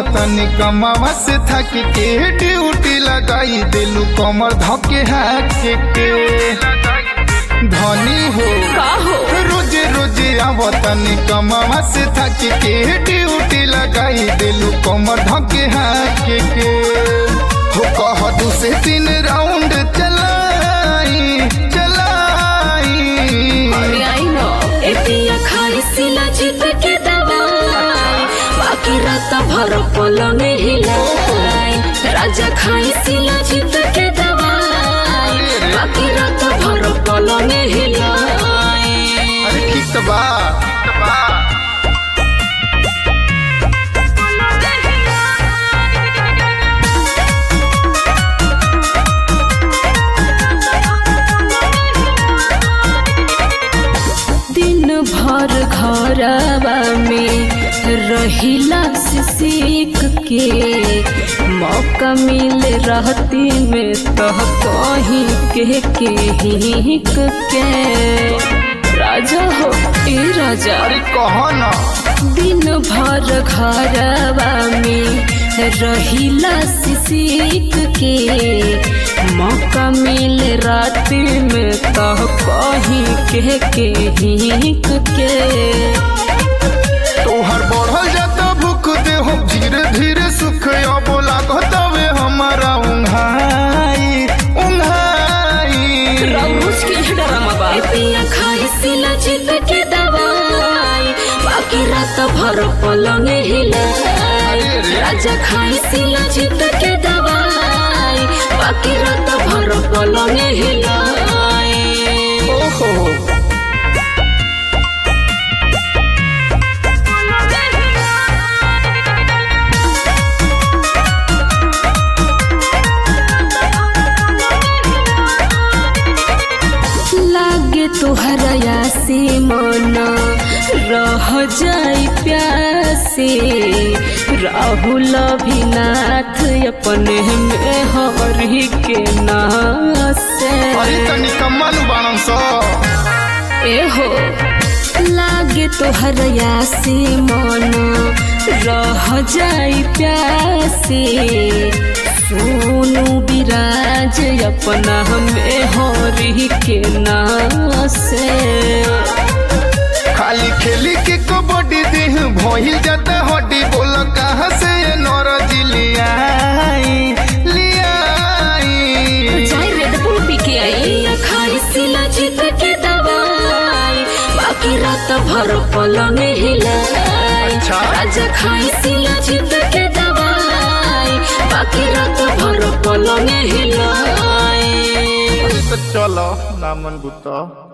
आवतनी कमावा से थक के ड्यूटी लगाई दिलू कमर धके हाथ के धनी हो का हो रोज रोज आवतनी कमावा से थक के ड्यूटी लगाई दिलू कमर धके हाथ के हो कह दू से तीन राउंड चलाई चलाई अरे आई नो ए पिया खाई सिला जीत के दवाई बाकी रात भर पलंग हिलाई राजा खाई सिला जीत के दवाई बाकी रात भर पलंग हिलाई अरे ठीक तो बा दिन भर घरवा में रहिला से सीख के मौका मिल रहती में तह कहीं के के हिक के राजा हो ए राजा अरे कहो ना दिन भर घरवा में रहिला से सीख के मौका मिल रात में तह कहीं के के हिक के तोहर बढ़ल जाता भूख दे हो धीरे धीरे सुख अब लागत वे हमारा उंघाई उंघाई रउस के ये डरामा बा पिया खाई सिला जीत के दवाई बाकी रात भर पलंग हिलाई राजा खाई सिला जीत के दवाई बाकी रात भर पलंग हिलाई ओहो लागे तुहरा से मन रह जाई प्यासे राहुल अभिनाथ अपने में हरि के नासे अरे तनी कमल बाणन सो एहो लागे तोहरया से मन रह जाई प्यासे सोनू विराज अपना हमें हरि के नासे खाली खेली के कबड्डी देह भइल जाता हड्डी बोल कहाँ से ये नौरज लियाई लियाई जाई रेड बुल पी के आई खाई सिला जीत के दवाई बाकी रात भर पलंग हिलाई अच्छा। राजा खाई सिला जीत के दवाई बाकी रात भर पलंग हिलाई तो चलो नामन गुत्ता